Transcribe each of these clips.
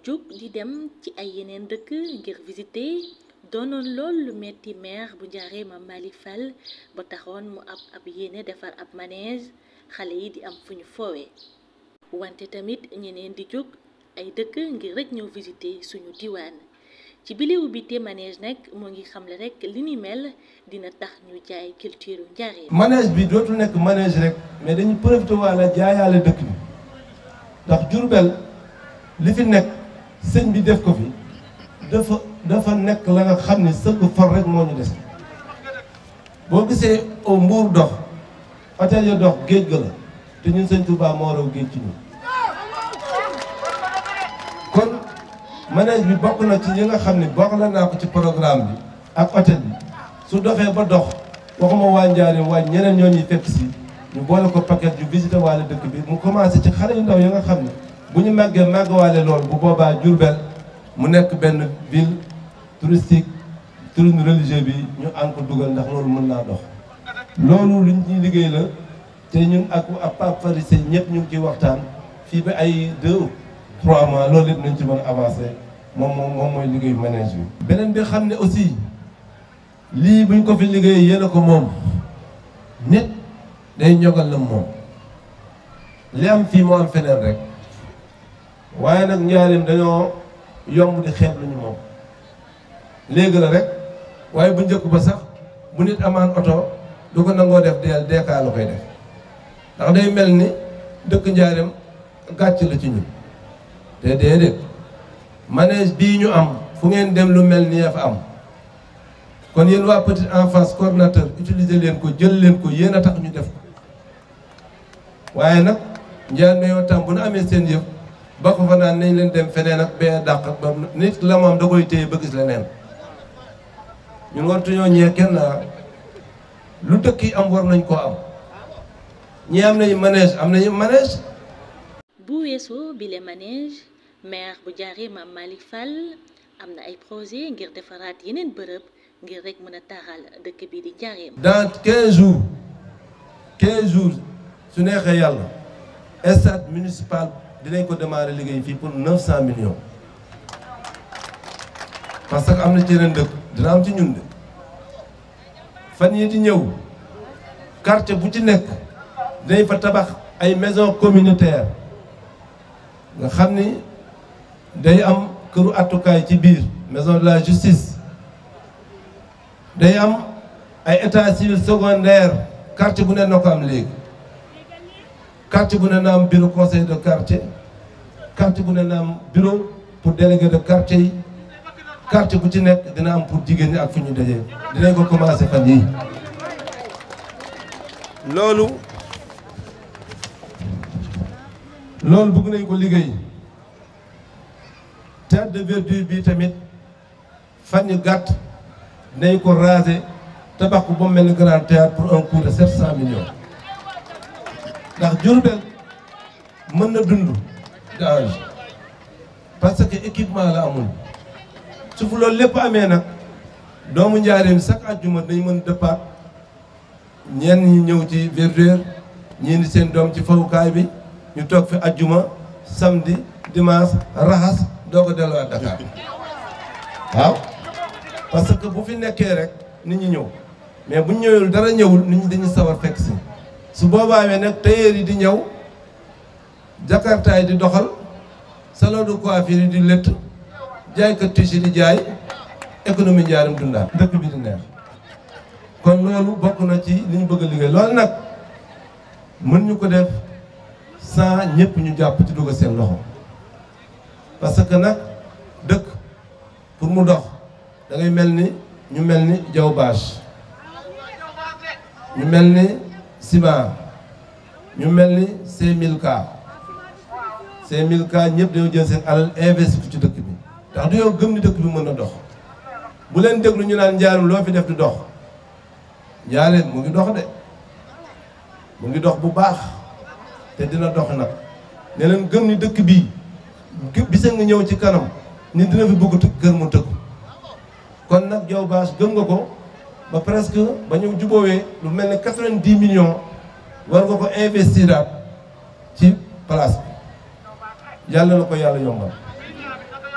jóg di dem ci ay yeneen dëkk ngir visiter doonoon lool lu metti maire bu Njaaréem Mame Malick Fall ba taxoon mu ab ab yéene defar ab manège xale yi di am fu ñu foowee wante tamit ñeneen di jóg ay dëkk ngir rek ñëw visiter suñu diwaan ci bile ubbite manège nag moo ngi xamle rek li ni mel dina tax ñu jaay culture Njaaréem. manège bi dootul nekk manège rek mais dañu profité waale jaayaale dëkk bi ndax Jurbel li fi nekk sëñ bi def ko fi dafa dafa nekk la nga xam ni sëgg for rek moo ñu des boo gisee au Mbuur dox hôtel ya dox géej ga la te ñun sëñ Touba moo raw géej ci ñun kon manège bi bokk na ci yi nga xam ne bokk la naa ko ci programme bi ak hôtel bi su doxee ba dox waxuma waa Njaaréem waa ñeneen ñoo ñuy fekk si ñu boole ko paquet yu visité waale dëkk bi mu commencé ci xale yu ndaw yi nga xam ne bu ñu màggee màggawaale lool bu boobaa Diourbel mu nekk benn ville touristique tourisme religieux bi ñu ànd ko dugal ndax loolu mën naa dox. loolu luñ ñuy liggéey la te ñun ak ak Pape Farisé ñëpp ñu ngi ciy waxtaan fii ba ay deux trois mois loolu lépp nañ ci mën a avancé moom moom moom mooy liggéeyu manège bi. beneen bi xam ne aussi lii buñ ko fi liggéey yéen a ko moom nit day ñogal la moom li am fii moo am feneen rek. waaye nag njaarim dañoo yomb di xeeb lu ñu moom léegi la rek waaye bu njëkk ba sax bu nit amaan oto du ko nangoo def deel deekaa la koy def ndax day mel ni dëkk njaarim gàcc la ci ñun te déedéet manège bii ñu am fu ngeen dem lu mel ni fa am kon yéen waa petite enfance coordinateur utiliser leen ko jël leen ko yéen a tax ñu def ko waaye nag njaar na yoo tam bu nu amee seen yëf ba ko fa naan nañ leen dem feneen ak bee dàq ba nit la moom da koy téye ba gis leneen ñun wartuñoo ñee kenn lu dëkk yi am war nañ koo am ñi am nañu manège am nañu manège bu weesoo bile manège maire bu Njaaréem Mame Malick Fall am na ay projet ngir defaraat yeneen bërëb ngir rek mën a taaral dëkk bi di Njaaréem. dans 15 jours 15 jours su neexee yàlla stade municipal. dinañ ko démarrer liggéey fii pour 900 millions parce que am na ci yeneen dëkk dina am ci ñun de fan yii di ñëw quartier bu ci nekk dinañ fa tabax ay maison communautaire nga xam ni day am këru attukaay ci biir maison de la justice day am ay état civil secondaire quartier bu ne na ko am léegi quartier bu ne na am bureau conseil de quartier quartier bu ne na am bureau pour délégué de quartier yi quartier bu ci nekk dina am pour jigéen ñi ak fu ñu dajee dinañ ko commencé fan yii loolu loolu bëgg nañ ko liggéey théâtre de verdure bi tamit fan yu gàtt dinañ ko raser tabax ko ba mel ni grand théâtre pour un coût de 700 millions ndax Diourbel mën na dund gage parce que équipement la amul su fu loolu lépp amee nag doomu njaareem chaque àjjuma dañ mën dëppaat ñenn ñi ñëw ci verdure ñii ni seen doom ci fawukaay bi ñu toog fi àjjuma samedi dimanche raxas doo ko delluwaat Dakar waaw parce que bu fi nekkee rek nit ñi ñëw mais bu ñëwul dara ñëwul nit ñi dañuy sawar fekk si su boobaa nag tailleur yi di ñëw jakarta yi di doxal salon de coiffure yi di lëtt jaaykat tissu di jaay économie njaarim dundaat dëkk bi di neex kon loolu bokk na ci li ñu bëgg a liggéey loolu nag mën ñu ko def sans ñëpp ñu jàpp ci dugg seen loxo parce que nag dëkk pour mu dox da ngay mel ni ñu mel ni jaw bâche ñu mel ni ciment ñu mel ni C1000K C1000K ñëpp dañoo jël seen alal investi ci dëkk bi ndax dañoo gëm ni dëkk bi mën na dox bu leen déglu ñu naan njaarim loo fi def di dox njaarim mu ngi dox de mu ngi dox bu baax te dina dox nag ne leen gëm ni dëkk bii bisa nga ñëw ci kanam ni dina fi bëgg kër mu tëkku kon nag Diaw Bache gëm nga ko ba presque ba ñu juboowee lu mel ne quatre-vingt-dix millions war nga ko investiraat ci place bi yàlla na ko yàlla yombal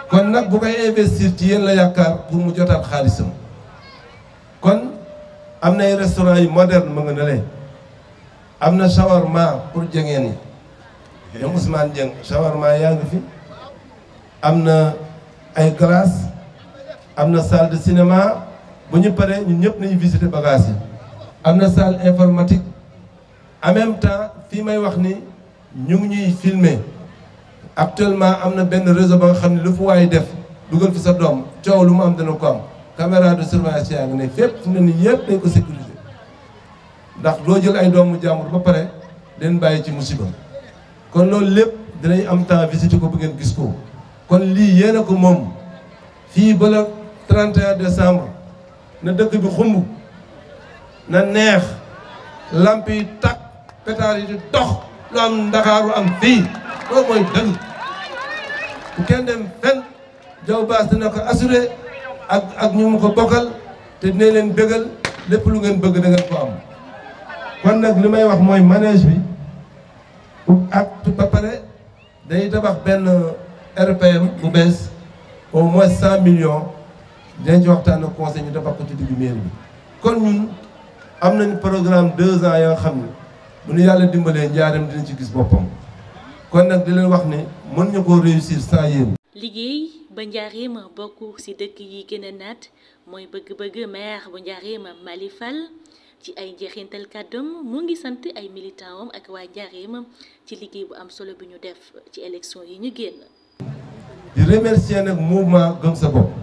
kon nag bu koy investir ci yéen la yaakaar pour mu jotaat xaalisam kon am na ay restaurant yu moderne ma nga ne leen am na shawarma pour jengeen yi ñoom Ousmane Dieng shawarma yaa ngi fi am na ay glace am na salle de cinéma bu ñu paree ñun ñëpp nañu visiter bagage yi am na salle informatique en même temps fii may wax ni ñu ngi ñuy filmer actuellement am na benn réseau ba nga xam ne lu fu waay def dugal fi sa doom coow lu mu am dana ko am caméra de surveillance yaa ngi ne fépp fu ne nii yëpp dañ ko sécuriser ndax doo jël ay doomu jàmbur ba pare leen bàyyi ci musiba kon loolu lépp dinañ am temps visiter ko bu ngeen gis ko kon lii yéen a ko moom fii ba le 31 décembre na dëkk bi xumb na neex lamp yi takk pétard yi di dox lu am ndakaaru am fii loolu mooy dëgg bu kenn dem fen jaw baas dina ko assuré ak ak ñu mu ko bokkal te dina leen bëggal lépp lu ngeen bëgg da ngeen ko am kon nag li may wax mooy manège bi ak ba pare dañuy tabax benn RPM bu bees au moins cent millions dinañ ci waxtaan ak conseil ñu tabax ko ci diggu mairie bi kon ñun am nañu programme deux ans yoo xam ne bu ñu yàlla dimbalee njaaram dina ci gis boppam kon nag di leen wax ne mën ñu koo réussir sans yéen. liggéey ba njaareem bokk ci dëkk yi gën a naat mooy bëgg-bëgg maire bu njaareem Mali Fall ci ay njeexintal kàddoom mu ngi sant ay militant am ak waa njaareem ci liggéey bu am solo bi ñu def ci élection yi ñu génn. di remercier nag mouvement gëm sa bopp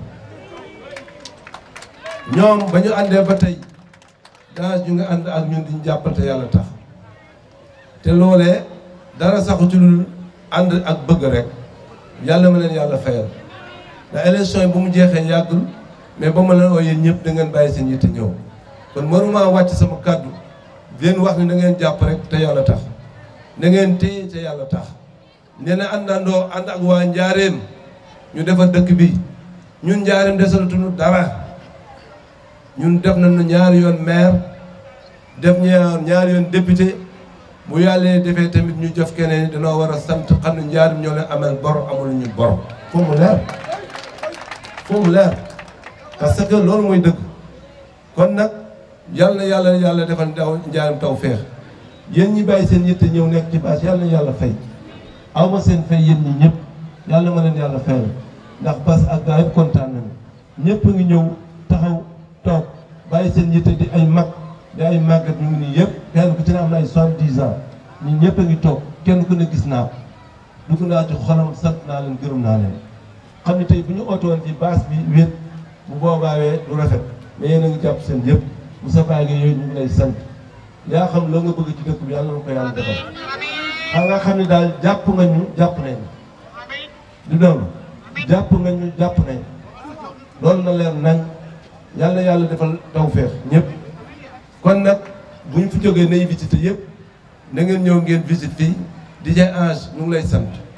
ñoom ba ñu àndee ba tey daa ñu nga ànd ak ñun di ñu jàppal te yàlla tax te loolee dara saxu ci lu ànd ak bëgg rek yàlla ma leen yàlla fayal ndax élection yi bu mu jeexee yàggul mais ba ma leen ooyee ñëpp da ngeen bàyyi seen yitte ñëw kon mënuma wàcc sama kàddu leen wax ni da ngeen jàpp rek te yàlla tax da ngeen téye te yàlla tax nee na àndandoo ànd ak waa njaareem ñu defar dëkk bi ñun njaareem desalatuñu dara ñun def nañu ñaari yoon maire def ñaar ñaari yoon député bu yàlla defee tamit ñu jof keneen danoo war a sant xam ne njaareem ñoo leen amal bor amul ñu bor foo mu leer foo mu leer parce que loolu mooy dëgg kon nag yàlla na yàlla yàlla defal ndaw njaareem taw feex yéen ñi bàyyi seen yitte ñëw nekk ci bâche yàlla na yàlla fay aw ma seen fay yéen ñi ñëpp yàlla ma leen yàlla fayal ndax bas ak gaa yëpp kontaan nañu ñëpp a ngi ñëw taxaw toog bàyyi seen yitte di ay mag di ay màggat ñu ngi nii yëpp kenn ku ci ne am na ay soixante-dix ans ñun ñëpp a ngi toog kenn ku ne gis naa ko dugg naa ci xolam sant naa leen gërëm naa leen xam ne tey bu ñu ootoon ci bâche bi wét bu boobaawee du rafet mais yéen a ngi jàpp seen yëpp Moussa Faye nga yooyu ñu ngi lay sant yaa xam loo nga bëgg ci dëkk bi yàlla na ko yàlla defal xam nga xam ne daal jàpp nga ñu jàpp nañ du noonu jàpp nga ñu jàpp nañ loolu na leer nañ yàlla yàlla defal tawféex ñëpp kon nag bu ñu fi jógee nay visité yëpp na ngeen ñëw ngeen visite fii DJ Ange ñu ngi lay sant